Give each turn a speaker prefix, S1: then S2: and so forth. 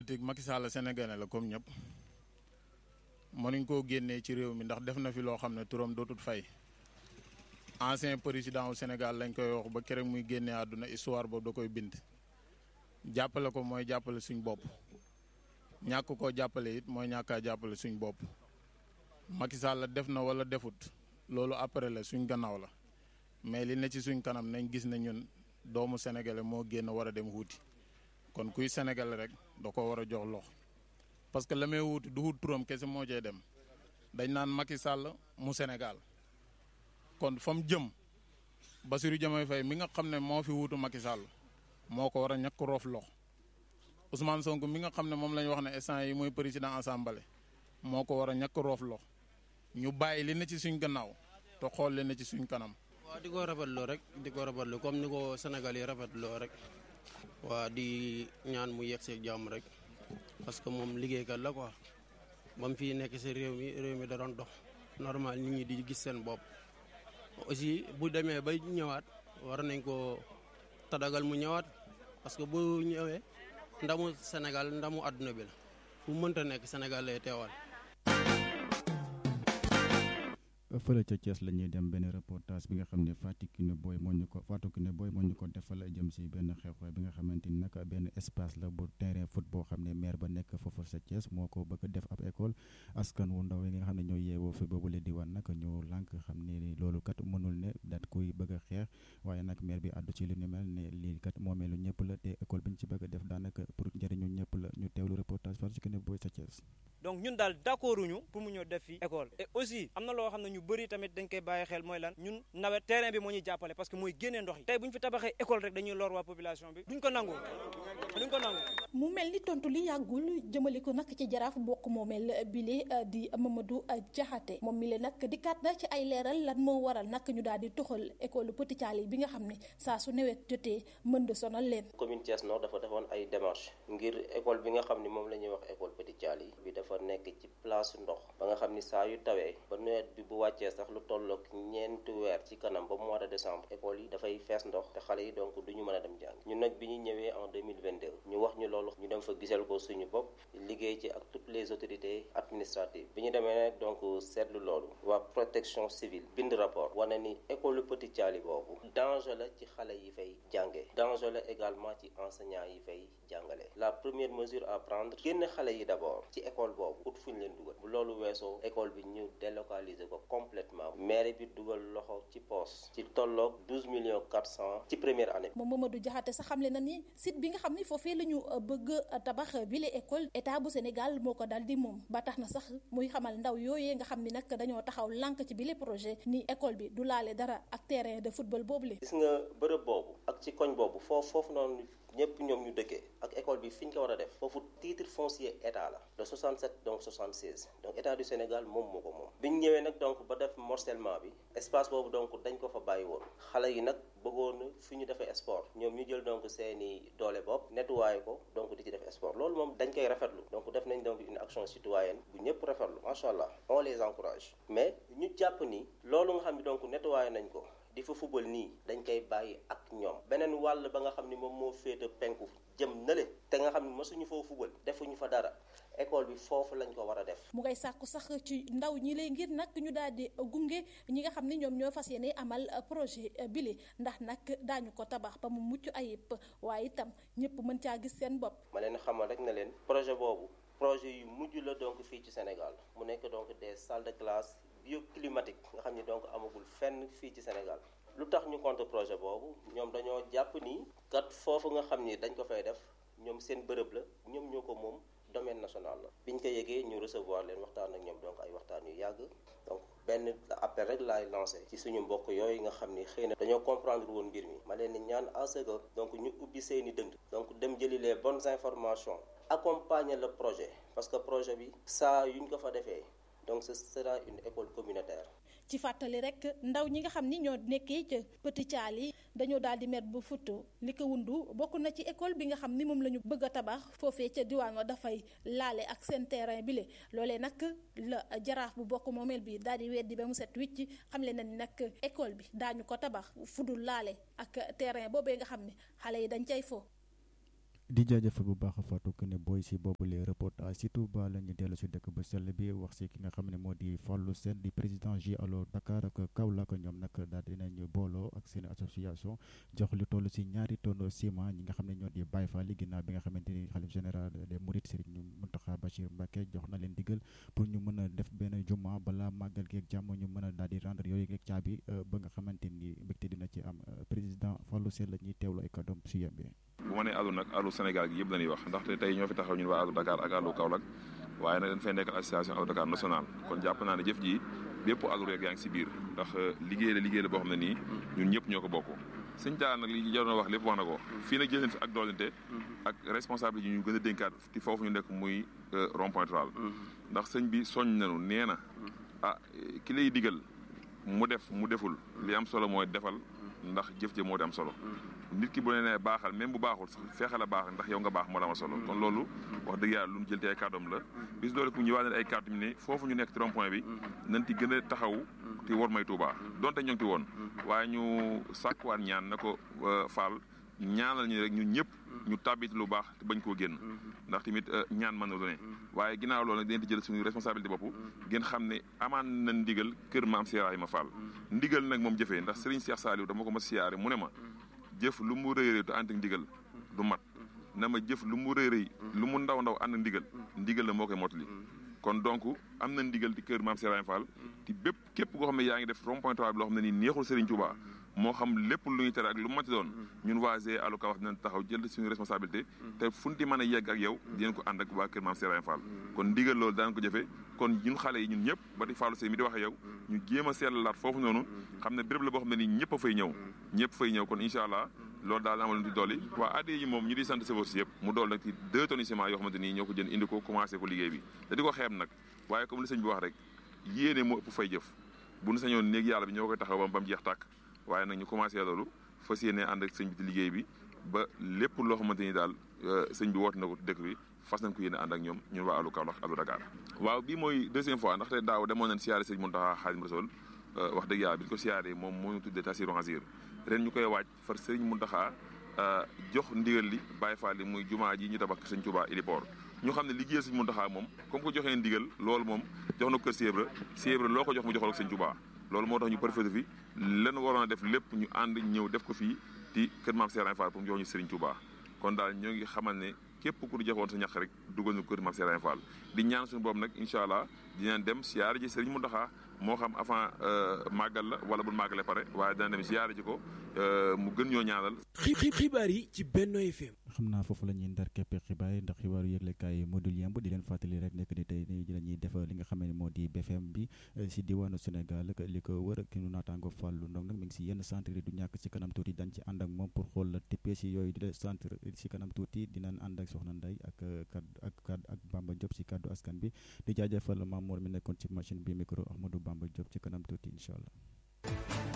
S1: politique Macky Sall sénégalais la comme ñëpp mënuñ koo génnee ci réew mi ndax def na fi loo xam ne turam dootul fay ancien président wu Sénégal lañ koy wax ba keroog muy génnee àdduna histoire boobu da koy bind jàppale ko mooy jàppale suñ bopp ñàkk koo jàppale it mooy ñàkkaa jàppale suñ bopp Macky Sall def na wala defut loolu après la suñ gannaaw la mais li ne ci suñ kanam nañ gis ne ñun doomu sénégalais moo génn war a dem wuuti kon kuy sénégalais rek da ko war a jox lox parce que la may wuuti du wut turam kese moo cee dem dañ naan Macky Sall mu Sénégal kon fa mu jëm Bassirou Diomaye Faye mi nga xam ne moo fi wuutu Macky Sall moo ko war a ñàkk roof lox Ousmane Sonko mi nga xam ne moom la ñu wax ne instant yi mooy président assemblée moo ko war a ñàkk roof lox ñu bàyyi li ne ci suñ gannaaw te xool li ne ci suñ kanam.
S2: waaw di ko rafetlu rek di ko rafetlu comme ni ko Sénégal yi rafetloo rek waa di ñaan mu yegg see jàmm rek parce que moom liggéeykat la quoi ba mu fii nekk si réew mi réew mi da doon dox normal nit ñi di gis seen bopp. aussi bu demee bay ñëwaat war nañ ko tadagal mu ñëwaat parce que bu ñëwee ndamu Sénégal ndamu àdduna bi la fu mënta nekk Sénégal lay teewal.
S3: fële ca Thiès la ñuy dem benn reportage bi nga xam ne Fatou Kiné Boy moo ñu ko Fatou Kiné Boy moo ñu ko defal jëm si benn xew-xew bi nga xamante ni nag benn espace la bu terrain foot boo xam ne maire ba nekk foofu sa Thiès moo ko bëgg def ab école askan wu ndaw yi nga xam ne ñoo yeewoo fi boobu la diwaan nag ñoo lànk xam ne loolu kat mënul ne daat koy bëgg a xeex waaye nag maire bi àddu ci li ni mel ne lii kat moomeelu ñëpp la te école bi ñu ci bëgg a def daanaka pour njëriñu ñëpp la ñu teewlu reportage Fatou Kiné Boy sa Thiès.
S4: donc ñun daal d'accord uñu pour mu ñëw def fi école et aussi am na loo xam ne ñu bëri tamit dañ koy bàyyi xel mooy lan ñun nawet terrain bi moo ñuy jàppale parce que mooy génnee ndox yi tey bu ñu fi tabaxee école rek dañuy lor waa population bi duñ ko nangu duñ ko nangu
S5: mu mel ni tontu li yàggul jëmale ko nag ci jaraaf bokk moomeel bile di Mamadou Diakhaté moom mi le nag dikkaat na ci ay leeral lan moo waral nag ñu daal di toxal école Petit Thialy bi nga xam ne saa su nawet jotee mën de sonal leen.
S6: commune Thiès Nord dafa defoon ay démarches ngir école bi nga xam ne moom la ñuy wax école Petit Thialy bi dafa nekk ci place ndox ba nga xam ni saa yu tawee ba nawet bi bu wàccee sax lu tollook ñeenti weer ci kanam ba mois de décembre école yi dafay fees ndox te xale yi donc du ñu mën a dem jàng ñun nag bi ñu ñëwee en 2022 ñu wax ñu loolu ñu dem fa gisal ko suñu bopp liggéey ci ak toutes les autorités administratives bi ñu demee nag donc seetlu loolu waa protection civile bind rapport wane ni école Petit Thialy boobu danger la ci xale yi fay jàngee danger la également ci enseignants yi fay jàngale la première mesure à prendre génn xale yi d'abord ci école boobu ut fu ñu leen dugal bu loolu weesoo école bi ñu délocaliser ko complètement maire bi dugal loxo ci poos ci tolloog douze millions quatre cent ci première année
S5: moom Mamadou Diakhaté sax xamle na ni site bi nga xam ni foofee la ñu bëgg tabax bile école état bu Sénégal moo ko dal di moom ba tax na sax muy xamal ndaw yooyee nga xam ni nag dañoo taxaw lànk ci bile projet ni école bi du laale dara ak terrain de football boobu le
S6: gis nga bërëb boobu ak ci koñ boobu foofu foofu noonu ñëpp ñoom ñu dëkkee ak école bi fi ñu ko war a def foofu titre foncier état la de 67 donc 76 donc état du Sénégal moom moo ko moom bi ñu ñëwee nag donc ba def morcellement bi espace boobu donc dañ ko fa bàyyi woon xale yi nag bëggoon fi ñu defee sport ñoom ñu jël donc seeni doole bopp nettoyé ko donc di ci def sport loolu moom dañ koy rafetlu donc def nañ donc une action citoyenne bu ñëpp rafetlu macha allah on les encourage mais ñu jàpp ni loolu nga xam ne donc nettoyé nañ ko di fa fubal nii dañ koy bàyyi ak ñoom beneen wàll ba nga xam ni moom moo féete penku jëm nale te nga xam ne mësuñu foo fubal defuñu fa dara école bi foofu lañ ko war a def
S5: mu ngay sàkku sax ci ndaw ñi lay ngir nag ñu daal di gunge ñi nga xam ne ñoom ñoo fas yéene amal projet bile ndax nag daañu ko tabax ba mu mucc ayib waaye itam ñëpp mën caa gis seen bopp
S6: ma leen xamal rek na leen projet boobu projet yu mujj la donc fii ci Sénégal mu nekk donc des salles de classe bioclimatique nga xam ni donc amagul fenn fii ci Sénégal lu tax ñu contre projet boobu ñoom dañoo jàpp ni kat foofu nga xam ni dañ ko fay def ñoom seen bërëb la ñoom ñoo ko moom domaine national la biñ ko yëgee ñu recevoir leen waxtaan ak ñoom donc ay waxtaan yu yàgg donc benn appel rek laay lancé ci suñu mbokk yooyu nga xam ni xëy na dañoo comprendre woon mbir mi ma leen ni ñaan à ce que donc ñu ubbi seeni dënd donc dem jëli les bonnes informations accompagner le projet parce que projet bi saa yuñ ko fa defee donc ce sera une école communautaire
S5: ci fàttali rek ndaw ñi nga xam ni ñoo nekkee ca Petit Thialy dañoo daal di mer ba futu li ko wundu bokk na ci école bi nga xam ni moom la ñu bëgg a tabax foofee ca diwaan wa dafay laale ak seen terrain bi le loolee nag la jaraaf bu bokk moomeel bi daal di weddi ba mu set wicc xam le na ni nag école bi daañu ko tabax fudul laale ak terrain boobee nga xam ne xale yi dañ cay fo
S3: di jaajëfal bu baax a Fatou Kiné Boy si boobule reportage si Touba la ñu dellu si dëkk ba sell bi wax si ki nga xam ne moo di Fallou Sène di président J Allo Dakar ak Kaolack ñoom nag daal dinañ booloo ak seen association jox lu toll si ñaari tonne ciment ñi nga xam ne ñoo di Baye Fall ginnaaw bi nga xamante ni xalif général des Mourides Serigne Mountakha Bachir Mbacké jox na leen digal pour ñu mën a def benn juma balaa màggal gi ak jàmm ñu mën a daal di rendre yooyu ak caabi ba nga xamante ni mbégte dina ci am président Fallou Sène la ñuy teewlu ay kàddoom si yembe
S7: bu ma nee àllu nag àllu Sénégal gi yëpp la ñuy wax ndaxte tey ñoo fi taxaw ñun waa àllu Dakar ak àllu Kaolack waaye nag dañ fay nekk association àllu Dakar national kon jàpp naa ne jëf ji bépp àllu rek yaa ngi si biir ndax liggéey la liggéey la boo xam ne nii ñun ñëpp ñoo ko bokk sëñ Talla nag li jaroon wax lépp wax na ko fii nag jëleen fi ak doolente ak responsable yi ñu gën a dénkaat ci foofu ñu nekk muy rond point rural ndax sëñ bi soñ nañu nee na ah ki lay digal mu def mu deful li am solo mooy defal ndax jëf jë moo di am solo nit ki bu ne nee baaxal même bu baaxul sax feexal a baax ndax yow nga baax moo la am solo kon loolu wax dëgg yàlla lu ñu jël te ay kàddoom la bis loolu ku ñu waa ne ay kàddu ne foofu ñu nekk ci rond point bi nañ ti gën a taxaw te war may Touba donte ñoo ngi ti woon waaye ñu sàkkuwaat ñaan na ko faal ñaanal ñu rek ñun ñëpp ñu tàbbit lu baax te bañ koo génn ndax tamit ñaan mën na lu ne waaye ginnaaw loolu nag dinañ di jël suñu responsabilité bopp ngeen xam ne amaan na ndigal kër maam Cheikh Ibrahima Fall ndigal nag moom jëfee ndax Serigne Cheikh Saliou dama ko ma siyaare mu ne ma jëf lu mu rëy rëy te ànd ak ndigal du mat na ma jëf lu mu rëy rëy lu mu ndaw ndaw ànd ak ndigal ndigal la moo koy motali kon donc am na ndigal di kër maam Cheikh Ibrahima Fall te bépp képp koo xam ne yaa ngi def rond point bi loo xam ne nii neexul Serigne Touba moo xam lépp lu ñuy tere ak lu mati doon ñun waa G Allo Kaolack dinañ taxaw jël suñu responsabilité te fu ñu di mën a yegg ak yow dinañ ko ànd ak waa kër maam Cheikh Ibrahima Fall kon ndigal loolu daan ko jëfe kon ñun xale yi ñun ñëpp ba di Fallou Seye mi di wax ak yow ñu jéem a seetlalaat foofu noonu xam ne béréb la boo xam ne nii ñëpp a fay ñëw ñëpp fay ñëw kon incha allah loolu daal amal di dolli waa addi yi moom ñu di sant chauffeur si yëpp mu dool nag ci deux tonnes ciment yoo xamante nii ñoo ko jënd indi ko commencé ko liggéey bi te di ko xeeb nag waaye comme li sëñ bi wax rek yéene moo ëpp fay jëf bu ñu sañoon néeg yàlla bi ñoo koy taxaw ba mu jeex tàkk waaye nag ñu commencé loolu fas yéene ànd ak sëñ bi ci liggéey bi ba lépp loo xamante ni daal sëñ bi woote na ko dëkk bi fas nañ ko yéene ànd ak ñoom ñun waa Allo Kaolack Allo Dakar waaw bii mooy deuxième fois ndaxte daaw demoon nañ siyaare sëñ Mountakha Xaadimu Rasuul wax dëgg yàlla bi ñu ko siyaaree moom moo ñu tuddee Tasiru Hasir ren ñu koy waaj far sëriñ Mountakha jox ndigal li Baye Fall li muy jumaa ji ñu tabax sëñ Touba Ilipor ñu xam ne liggéeyal sëñ Mountakha moom comme ko joxee ndigal loolu moom jox na ko kër Sèvres Sèvres loo ko jox mu joxal ko sëñ Touba loolu moo tax ñu profité fi lan waroon a def lépp ñu ànd ñëw def ko fii ci kër maam Serigne Fall pour mu jox ñu Serigne Touba kon daal ñoo ngi xamal ne képp ku joxoon sa ñax rek dugal ñu kër maam Serigne Fall di ñaan suñu boobu nag incha allah dinañ dem siyaare ji Serigne Mountakha moo xam avant màggal la wala bu màggale pare waaye dina dem siyaare ji ko mu gën ñoo ñaanal.
S8: xibaar yi ci Benno FM.
S3: xam naa foofu la ñuy ndar keppe xibaar yi ndax xibaaru yëglekaay modul yemb di leen fàttali rek nekk ni tey nii la ñuy def li nga xam ne moo di BFM bi si diwaanu Sénégal li ko wër ki nu naataango Fallou Ndong nag mi ngi si yenn centre yi du ñàkk si kanam tuuti dañ ci ànd ak moom pour xool la tippee si yooyu di centre si kanam tuuti dinañ ànd ak Soxna Ndeye ak kaddu ak kaddu ak Bamba Diop si kaddu askan bi di jaajëfal Mamour mi nekkoon ci machine bi micro Ahmadou Bamba Diop ci kanam tuuti incha allah